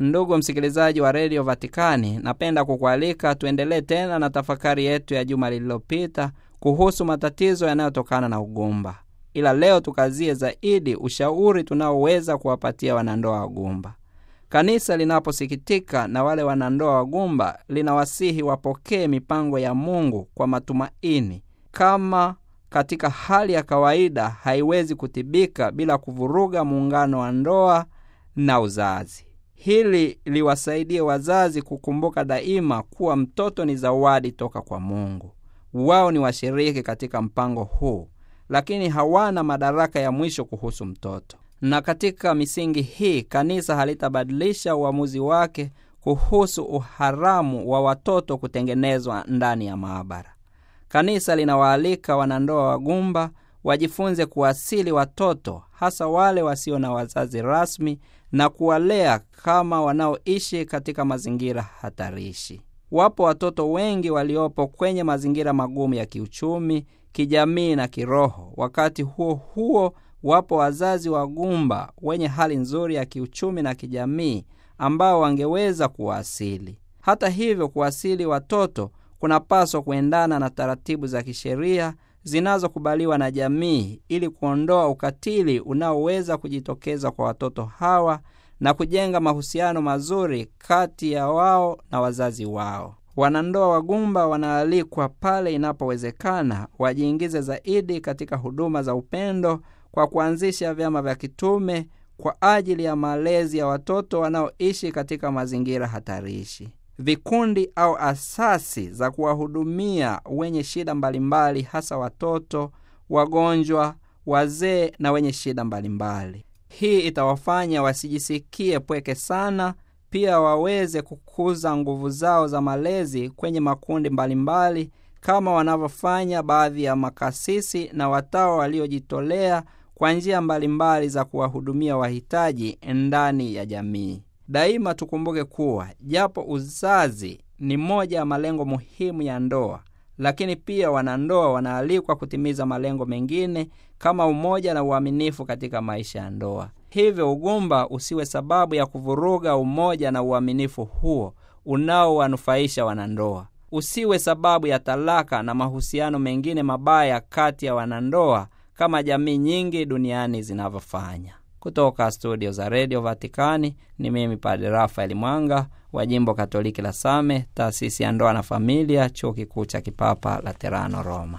Ndugu msikilizaji wa redio Vatikani, napenda kukualika tuendelee tena na tafakari yetu ya juma lililopita kuhusu matatizo yanayotokana na ugumba, ila leo tukazie zaidi ushauri tunaoweza kuwapatia wanandoa wagumba. Kanisa linaposikitika na wale wanandoa wagumba, linawasihi wapokee mipango ya Mungu kwa matumaini, kama katika hali ya kawaida haiwezi kutibika bila kuvuruga muungano wa ndoa na uzazi. Hili liwasaidie wazazi kukumbuka daima kuwa mtoto ni zawadi toka kwa Mungu. Wao ni washiriki katika mpango huu, lakini hawana madaraka ya mwisho kuhusu mtoto. Na katika misingi hii, kanisa halitabadilisha uamuzi wake kuhusu uharamu wa watoto kutengenezwa ndani ya maabara. Kanisa linawaalika wanandoa wagumba wajifunze kuwasili watoto, hasa wale wasio na wazazi rasmi, na kuwalea kama wanaoishi katika mazingira hatarishi. Wapo watoto wengi waliopo kwenye mazingira magumu ya kiuchumi, kijamii na kiroho. Wakati huo huo, wapo wazazi wagumba wenye hali nzuri ya kiuchumi na kijamii ambao wangeweza kuwasili. Hata hivyo, kuwasili watoto kunapaswa kuendana na taratibu za kisheria zinazokubaliwa na jamii ili kuondoa ukatili unaoweza kujitokeza kwa watoto hawa na kujenga mahusiano mazuri kati ya wao na wazazi wao. Wanandoa wagumba wanaalikwa pale inapowezekana wajiingize zaidi katika huduma za upendo kwa kuanzisha vyama vya kitume kwa ajili ya malezi ya watoto wanaoishi katika mazingira hatarishi, vikundi au asasi za kuwahudumia wenye shida mbalimbali, hasa watoto, wagonjwa, wazee na wenye shida mbalimbali. Hii itawafanya wasijisikie pweke sana, pia waweze kukuza nguvu zao za malezi kwenye makundi mbalimbali kama wanavyofanya baadhi ya makasisi na watawa waliojitolea kwa njia mbalimbali za kuwahudumia wahitaji ndani ya jamii. Daima tukumbuke kuwa japo uzazi ni moja ya malengo muhimu ya ndoa, lakini pia wanandoa wanaalikwa kutimiza malengo mengine kama umoja na uaminifu katika maisha ya ndoa. Hivyo ugumba usiwe sababu ya kuvuruga umoja na uaminifu huo unaowanufaisha wanandoa. Usiwe sababu ya talaka na mahusiano mengine mabaya kati ya wanandoa kama jamii nyingi duniani zinavyofanya. Kutoka studio za redio Vatikani ni mimi Padre Rafaeli Mwanga wa jimbo Katoliki la Same, taasisi ya ndoa na familia, chuo kikuu cha kipapa Laterano, Roma.